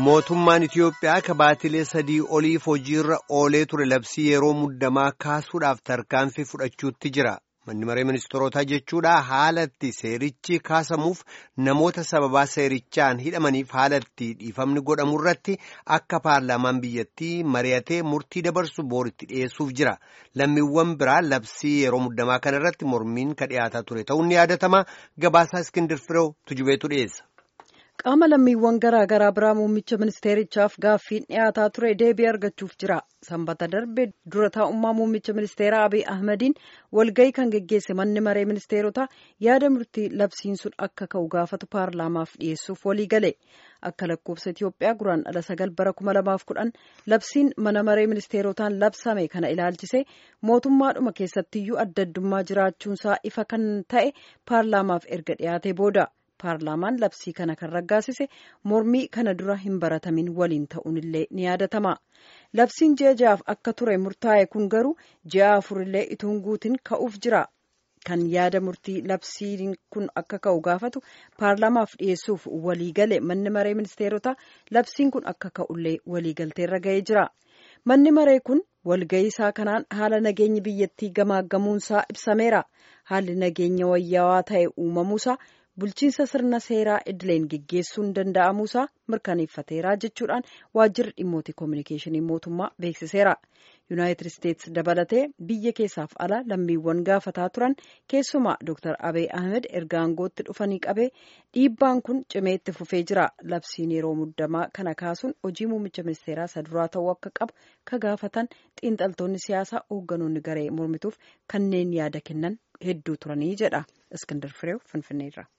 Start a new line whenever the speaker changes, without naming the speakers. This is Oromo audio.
Mootummaan Itiyoophiyaa kabaatilee sadii oliif hojiirra oolee ture labsii yeroo muddamaa kaasuudhaaf tarkaanfii fudhachuutti jira. Manni maree ministeerotaa jechuudha haala itti seerichi kaasamuuf namoota sababaa seerichaan hidhamaniif haala itti dhiifamni godhamu irratti akka paarlaamaan biyyattii mari'atee murtii dabarsu booritti dhiyeessuuf jira. Lammiiwwan biraa labsii yeroo muddamaa kana irratti mormiin ka dhiyaataa ture ta'uun ni yaadatama. Gabaasaa Iskindir Fireew tujubeetu dhiyeessa.
qaama lammiiwwan garaa garaa biraa muummicha ministeerichaaf gaaffiin dhiyaataa ture deebii argachuuf jira sanbata darbe dura taa'ummaa muummicha ministeeraa abiy ahmadiin walgayii kan geggeesse manni maree ministeerotaa yaada murtii labsiin sun akka ka'u gaafatu paarlaamaaf dhiyeessuuf walii gale akka lakkoofsa itiyoophiyaa guraan dhala sagal bara kuma lamaaf kudhan labsiin mana maree ministeerotaan labsame kana ilaalchise mootummaadhuma keessattiyyuu adda addummaa jiraachuunsaa ifa kan ta'e paarlaamaaf erga dhiyaate booda. paarlaamaan labsii kana kan raggaasise mormii kana dura hin baratamin waliin ta'uunillee ni yaadatama labsiin ji'a ja'aaf akka ture murtaa'e kun garuu ji'a afurillee ituun guutiin ka'uuf jira kan yaada murtii labsiin kun akka ka'u gaafatu paarlaamaaf dhiyeessuuf waliigale manni maree ministeerotaa labsiin kun akka ka'ullee waliigalteerra ga'ee jira manni maree kun walga'ii isaa kanaan haala nageenyi biyyattii gamaaggamuunsaa ibsameera haalli nageenya wayyaawaa ta'e uumamuusaa. bulchiinsa sirna seeraa idileen geggeessuun danda'amuusaa mirkaneeffateera jechuudhaan waajjirri dhimmoota koominikeeshinii mootummaa beeksiseera yuunaayitid isteetsi dabalatee biyya keessaaf ala lammiiwwan gaafataa turan keessumaa dr abiy ahmed erga aangootti dhufanii qabee dhiibbaan kun cimee itti fufee jira labsiin yeroo muddamaa kana kaasuun hojii muummicha ministeeraa saduraa ta'uu akka qabu ka gaafatan xiinxaltoonni siyaasaa hoogganoonni garee mormituuf kanneen yaada kennan hedduu turanii jedha iskindar fireew finfinneerra.